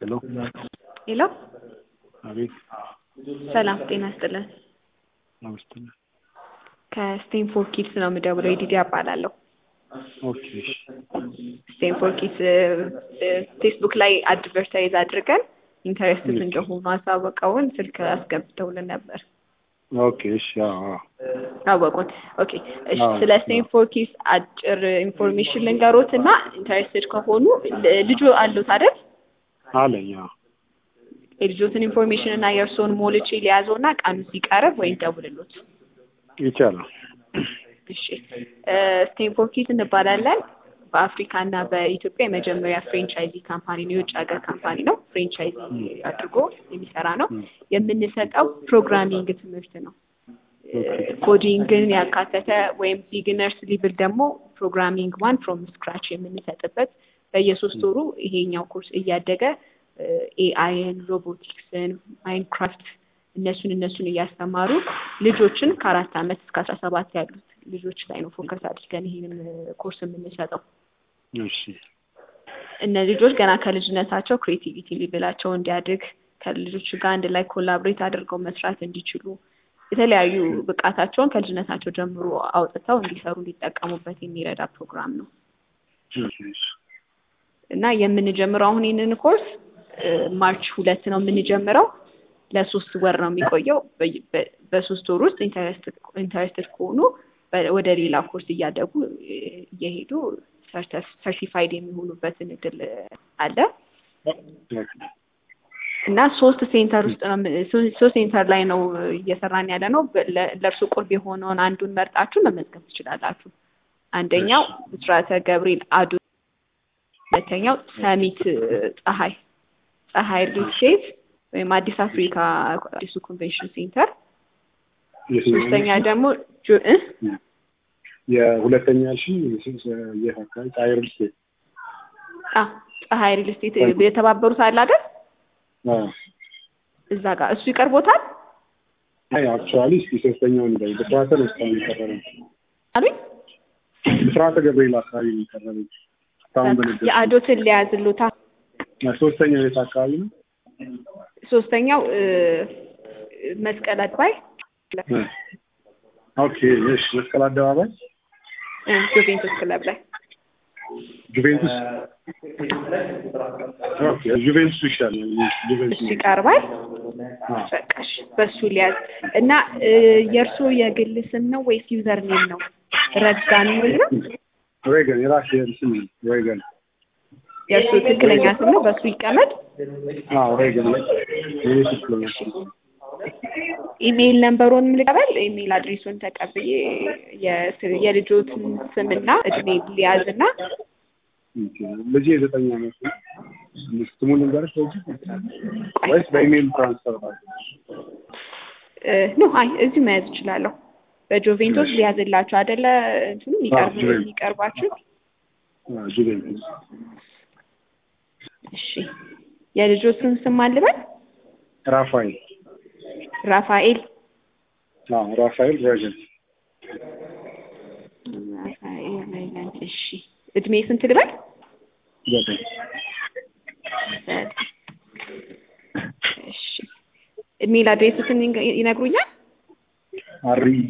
ሄሎ ሄሎ አቤት ሰላም ጤና ይስጥልን። አመስግን ከስቴንፎርድ ኪድስ ነው የምደውለው። የዲዲ እባላለሁ። ኦኬ እሺ ስቴንፎርድ ኪድስ ፌስቡክ ላይ አድቨርታይዝ አድርገን ኢንተረስትድ እንደሆኑ አሳወቀውን ስልክ አስገብተውልን ነበር። ኦኬ እሺ አዎ አዎ አወቁን። ኦኬ እሺ፣ አዎ። ስለ ስቴንፎርድ ኪድስ አጭር ኢንፎርሜሽን ልንገሮት እና ኢንተረስትድ ከሆኑ ል- ልጁ አሉት አይደል? አለኝ አዎ የልጆትን ኢንፎርሜሽን እና የእርስዎን ሞልቼ ሊያዘው እና ቀኑ ሲቀርብ ወይም ደውልሎት። ይቻላል እሺ ስቴንፎርድ ኪድስ እንባላለን። በአፍሪካ እና በኢትዮጵያ የመጀመሪያ ፍሬንቻይዚ ካምፓኒ ነው። የውጭ ሀገር ካምፓኒ ነው። ፍሬንቻይዚ አድርጎ የሚሰራ ነው። የምንሰጠው ፕሮግራሚንግ ትምህርት ነው። ኮዲንግን ያካተተ ወይም ቢግነርስ ሊብል ደግሞ ፕሮግራሚንግ ዋን ፍሮም ስክራች የምንሰጥበት በየሶስት ወሩ ይሄኛው ኮርስ እያደገ ኤአይን፣ ሮቦቲክስን፣ ማይንክራፍት እነሱን እነሱን እያስተማሩ ልጆችን ከአራት ዓመት እስከ አስራ ሰባት ያሉት ልጆች ላይ ነው ፎከስ አድርገን ይሄንን ኮርስ የምንሰጠው። እሺ እነዚህ ልጆች ገና ከልጅነታቸው ክሬቲቪቲ ሊብላቸው እንዲያድግ ከልጆች ጋር አንድ ላይ ኮላብሬት አድርገው መስራት እንዲችሉ የተለያዩ ብቃታቸውን ከልጅነታቸው ጀምሮ አውጥተው እንዲሰሩ እንዲጠቀሙበት የሚረዳ ፕሮግራም ነው እሺ እሺ እና የምንጀምረው አሁን ይህንን ኮርስ እ፣ ማርች ሁለት ነው የምንጀምረው። ለሶስት ወር ነው የሚቆየው። በ- በ- በሶስት ወር ውስጥ ኢንተረስትድ ከሆኑ በ- ወደ ሌላ ኮርስ እያደጉ እ፣ እየሄዱ ሰርቲፋይድ የሚሆኑበትን እድል አለ እና ሶስት ሴንተር ውስጥ ነው የምን- ሶ- ሶስት ሴንተር ላይ ነው እየሰራን ያለ ነው። በ- ለ- ለእርሱ ቁርብ የሆነውን አንዱን መርጣችሁ መመዝገብ ትችላላችሁ። አንደኛው ብስራተ ገብርኤል አዱ፣ ሁለተኛው ሰሚት እ፣ ፀሐይ ፀሐይ ሪል ስቴት ወይም አዲስ አፍሪካ አዲሱ ኮንቬንሽን ሴንተር፣ ሶስተኛ ደግሞ ጆ- እ? የሁለተኛ ሺ የት አካባቢ ጣይር ስቴት አ ፀሐይ ሪል ስቴት የተባበሩት አለ አይደል? አዎ እዛ ጋር እሱ ይቀርቦታል አይ አክቹዋሊ እስኪ ሶስተኛውን እንዳይ ብስራተ ነው እስካሁን የቀረበኝ አሉኝ። ብስራተ ገብርኤል አካባቢ ነው የቀረበኝ እስካሁን በነገር የአዶትን ሊያዝሉታ ሶስተኛው የት አካባቢ ነው ሶስተኛው እ፣ መስቀል አድባይ እ። ኦኬ እሺ መስቀል አደባባይ እ፣ ጁቬንቱስ ክለብ ላይ ጁቬንቱስ ኦኬ ጁቬንቱስ ይሻላል ጁቬንቱስ እሱ ይቀርባል። አዎ በቃሽ በሱ ሊያዝ እና እ፣ የእርስዎ የግል ስም ነው ወይስ ዩዘር ኔም ነው? ረጋን የሚል ነው። ሬገን የራሴ ስም ነው ሬገን የእርስዎ ትክክለኛ ስም ነው፣ በሱ ይቀመጥ። አዎ ሬገን የኔ ትክክለኛ ስም ነው ኢሜይል ነምበሮን ልቀበል። ኢሜይል አድሬሱን ተቀብዬ የስ- የልጆትን ስምና እድሜ ሊያዝ እና ኦኬ። ልጄ የዘጠኝ ዓመት ነው ስሙን ልንገርሽ በዚህ ወይስ በኢሜይል ትራንስፈር ባለ እ፣ ኖ አይ እዚሁ መያዝ እችላለሁ። በጆቬንቶስ ሊያዝላችሁ አይደለ? እንትኑ የሚቀርብ አዎ፣ ጁቬንቱስ። የሚቀርባችሁ ጁቬንቱስ እሺ። የልጆቹን ስም አልበል። ራፋኤል ራፋኤል አዎ ራፋኤል ሬገን ራፋኤል ሬይላንድ። እሺ እድሜ ስንት ልበል? ዘጠኝ እሺ ኢሜይል አድሬሱትን ይንገ- ይነግሩኛል? አርኢጂ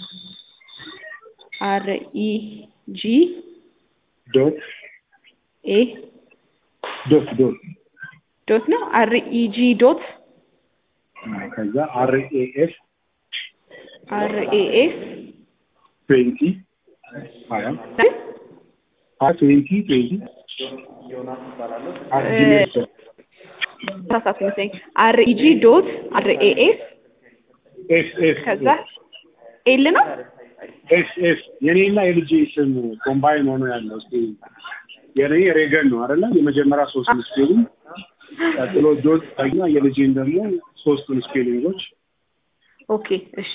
አር ኢ ጂ ዶት ኤ ዶት ዶት ዶት ነው። አር ኢ ጂ ዶት ከዛ አርኤኤፍ አር ኤ ኤስ ትዌንቲ ሀያ ሀያ ትዌንቲ ትዌንቲ አት ጂሜል ዶት ተሳሳትኩ መሰለኝ። አር ኢ ጂ ዶት አር ኤ ኤስ ኤስ ኤስ ከዛ ኤል ነው። ኤስ ኤስ የኔና የልጄ ስም ኮምባይን ሆኖ ያለው እስኪ የኔ ሬገን ነው አይደለ? የመጀመሪያ ሶስቱን ስፔሊንግ ቀጥሎ ዶት እና የልጄን ደግሞ ሶስቱን ስፔሊንጎች ኦኬ እሺ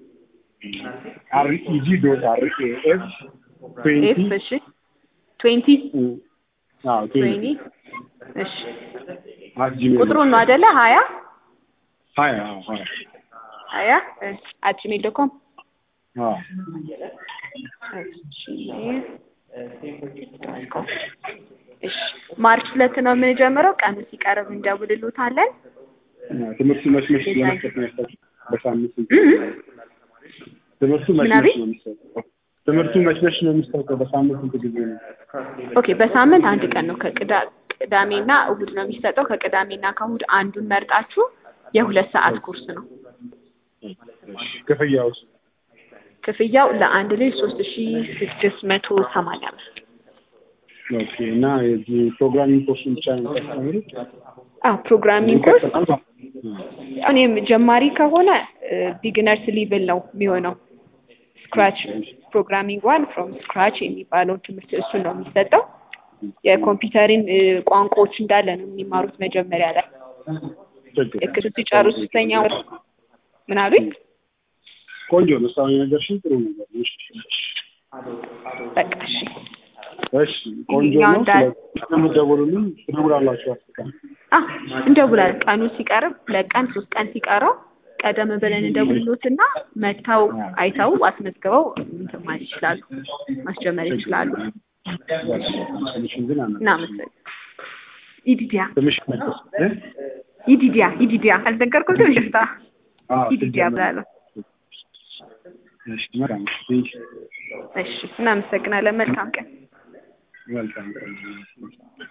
አርኢጂ ዶት አርኤኤፍ ኤፍ ትዌንቲ እሺ ትዌንቲ አዎ ትዌንቲ ትዌንቲ እሺ አት ጂሜል ቁጥሩን ነው አይደለ? ሀያ ሀያ አዎ ሀያ ሀያ አት ጂሜል ዶት ኮም አዎ ጂሜል ዶት ኮም እሺ ማርች ሁለት ነው የምንጀምረው። ቀኑ ሲቀርብ እንደውልሎታለን። ትምህርቱ መች መች ለመስጠት ነው ያሰብሽው? በሳምንት ስንት? እም ትምህርቱ መች ምን መች አቤት? ነው የሚሰጠው? ትምህርቱ መች መች ነው የሚሰጠው? በሳምንት ስንት ጊዜ ነው? ኦኬ በሳምንት አንድ ቀን ነው። ከቅዳ ቅዳሜና እሁድ ነው የሚሰጠው። ከቅዳሜና ከእሁድ አንዱን መርጣችሁ የሁለት ሰዓት ኮርስ ነው። ክፍያውስ? ክፍያው ለአንድ ልጅ ሶስት ሺ ስድስት መቶ ሰማንያ ብር። ኦኬ እና የዚህ ፕሮግራሚንግ ኮርሱን ብቻ ነው የምታስተምሩት? አዎ ፕሮግራሚንግ ኮርስ እኔም ጀማሪ ከሆነ ቢግነርስ ሊብል ነው የሚሆነው። ስክራች ፕሮግራሚንግ ዋን ፍሮም ስክራች የሚባለው ትምህርት እሱን ነው የሚሰጠው። የኮምፒውተርን እ፣ ቋንቋዎች እንዳለ ነው የሚማሩት መጀመሪያ ላይ ችግር ልክ ሲጨርሱ ሶስተኛ ወር ምን አሉኝ? ቆንጆ ነው። እስካሁን የነገርሽኝ ጥሩ ነገር ነው። እሺ በቃ እሺ እሺ ቆንጆ ያው ነው። እንዳል- ስለምትደውሉልን ትደውላላችሁ አስቀን አ እንደውላለን። ቀኑ ሲቀርብ ሁለት ቀን ሶስት ቀን ሲቀረው ቀደም ብለን እንደውልሎትና መጥተው አይተው አስመዝግበው እንትን ማለት ይችላሉ፣ ማስጀመር ይችላሉ። ትንሽን ግን አና እናመሰግን። ኢዲዲያ ትንሽ እ? ኢዲዲያ ኢዲዲያ አልነገርኩትም። ይቅርታ አዎ ኢዲዲያ ብላለሁ። እሺ መልካም እሺ እሺ እናመሰግናለን። መልካም ቀን። መልካም